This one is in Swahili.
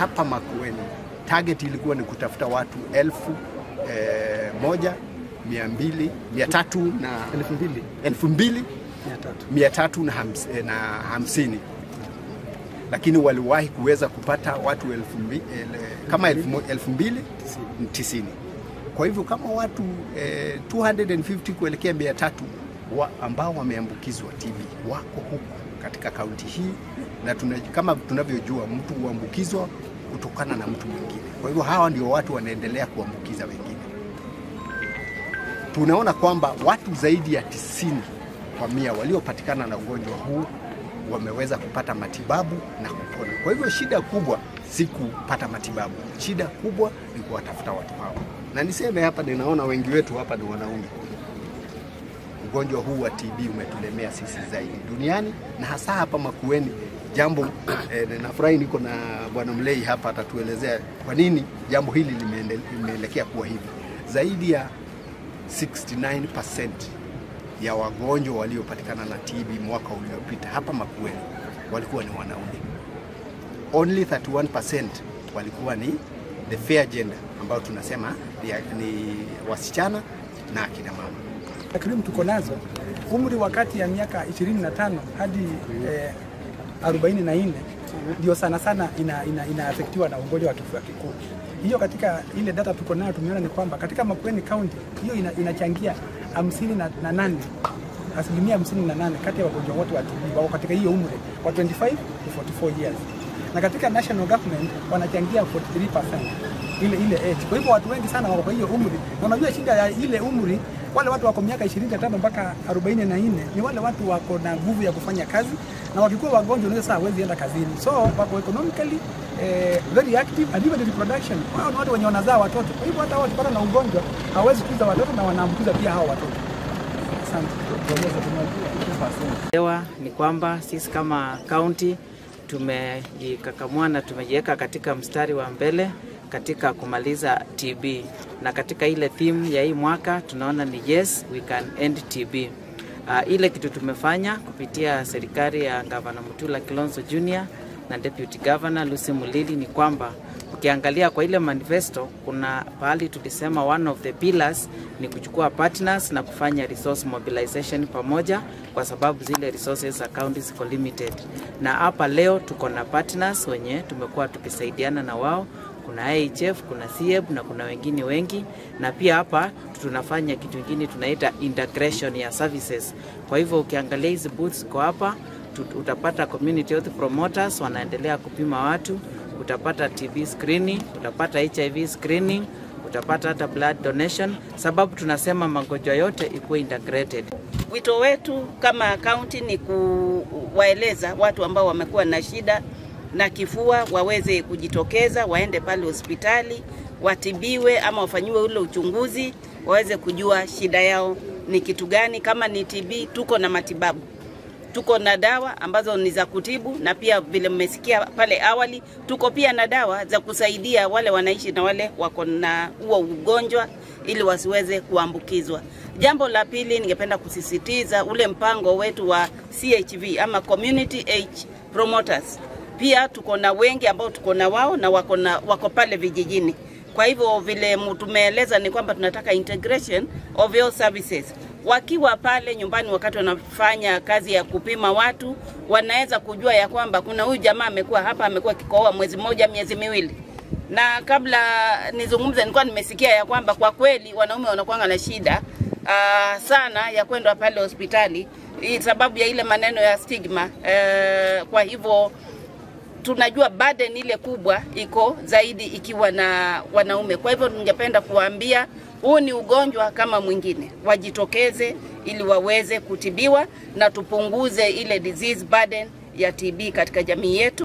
hapa Makueni target ilikuwa ni kutafuta watu elfu eh, moja mia mbili mia tatu na elfu mbili elfu mbili mia tatu mia tatu na, hams, eh, na hamsini lakini waliwahi kuweza kupata watu elfu mbi, ele, kama elfu, mo- elfu mbili tisini. Kwa hivyo kama watu eh, 250 kuelekea mia tatu wa, ambao wameambukizwa TB wako huku katika kaunti hii, na tuna, kama tunavyojua mtu huambukizwa kutokana na mtu mwingine. Kwa hivyo hawa ndio watu wanaendelea kuambukiza wengine. Tunaona kwamba watu zaidi ya tisini kwa mia waliopatikana na ugonjwa huu wameweza kupata matibabu na kupona. Kwa hivyo shida kubwa si kupata matibabu, shida kubwa ni kuwatafuta watu hao. Na niseme hapa, ninaona wengi wetu hapa ni wanaume. Ugonjwa huu wa TB umetulemea sisi zaidi duniani na hasa hapa Makueni. Jambo eh, nafurahi niko na bwana Mlei hapa, atatuelezea kwa nini jambo hili limeende- limeelekea kuwa hivi. Zaidi ya 69% ya wagonjwa waliopatikana na TB mwaka uliopita hapa Makueni walikuwa ni wanaume. Only 31% walikuwa ni the fair gender ambao tunasema ni, ni wasichana na akina mama. takrimu tuko nazo umri wa kati ya miaka 25 hadi eh, 44 ndio sana sana ina, ina, inaafektiwa na ugonjwa wa kifua kikuu. Hiyo katika ile data tuko nayo tumeona ni kwamba katika Makueni County hiyo ina, inachangia hamsini na, na nane asilimia hamsini na nane kati ya wagonjwa wote wa TB wako katika hiyo umri wa 25 to 44 years, na katika national government wanachangia 43% ile ile age. Kwa hivyo watu wengi sana wako kwa hiyo umri, na unajua shida ya ile umri, wale watu wako miaka 25 mpaka 44 ni wale watu wako na nguvu ya kufanya kazi, na wakikuwa wagonjwa unaweza saa hawezi enda kazini, so wako economically eh, very active and even reproduction. Wao ni watu wenye wanazaa watoto, kwa hivyo hata wao wakipata na ugonjwa hawezi kuza watoto na wanaambukiza pia hao watoto. Asante. Elewa ni kwamba sisi kama kaunti tumejikakamua na tumejiweka katika mstari wa mbele katika kumaliza TB, na katika ile theme ya hii mwaka tunaona ni yes we can end TB. Uh, ile kitu tumefanya kupitia serikali ya Gavana Mutula Kilonzo Junior na Deputy Governor Lucy Mulili ni kwamba ukiangalia kwa ile manifesto kuna pahali tulisema one of the pillars ni kuchukua partners na kufanya resource mobilization pamoja, kwa sababu zile resources za county ziko limited. Na hapa leo tuko na partners wenye tumekuwa tukisaidiana na wao kuna IHF, kuna CEB na kuna wengine wengi, na pia hapa tunafanya kitu kingine tunaita integration ya services. Kwa hivyo ukiangalia hizi booths ziko hapa, tut- utapata community health promoters wanaendelea kupima watu, utapata TB screening, utapata HIV screening, utapata hata blood donation, sababu tunasema magonjwa yote ikuwe integrated. Wito wetu kama kaunti ni kuwaeleza watu ambao wamekuwa na shida na kifua waweze kujitokeza, waende pale hospitali watibiwe, ama wafanyiwe ule uchunguzi, waweze kujua shida yao ni kitu gani. Kama ni TB, tuko na matibabu, tuko na dawa ambazo ni za kutibu, na pia vile mmesikia pale awali, tuko pia na dawa za kusaidia wale wanaishi na wale wako na huo ugonjwa ili wasiweze kuambukizwa. Jambo la pili, ningependa kusisitiza ule mpango wetu wa CHV ama Community H Promoters. Pia tuko na wengi ambao tuko na wao na wako, na, wako pale vijijini. Kwa hivyo vile mu- tumeeleza ni kwamba tunataka integration of health services wakiwa pale nyumbani, wakati wanafanya kazi ya kupima watu, wanaweza kujua ya kwamba kuna huyu jamaa amekuwa hapa, amekuwa kikohoa mwezi mmoja, miezi miwili na kabla nizungumze, nilikuwa nimesikia ya kwamba kwa kweli wanaume wanakuanga na shida uh, sana ya kwenda pale hospitali hii sababu ya ile maneno ya stigma uh, kwa hivyo tunajua burden ile kubwa iko zaidi ikiwa na wanaume. Kwa hivyo ningependa kuwaambia huu ni ugonjwa kama mwingine, wajitokeze ili waweze kutibiwa na tupunguze ile disease burden ya TB katika jamii yetu.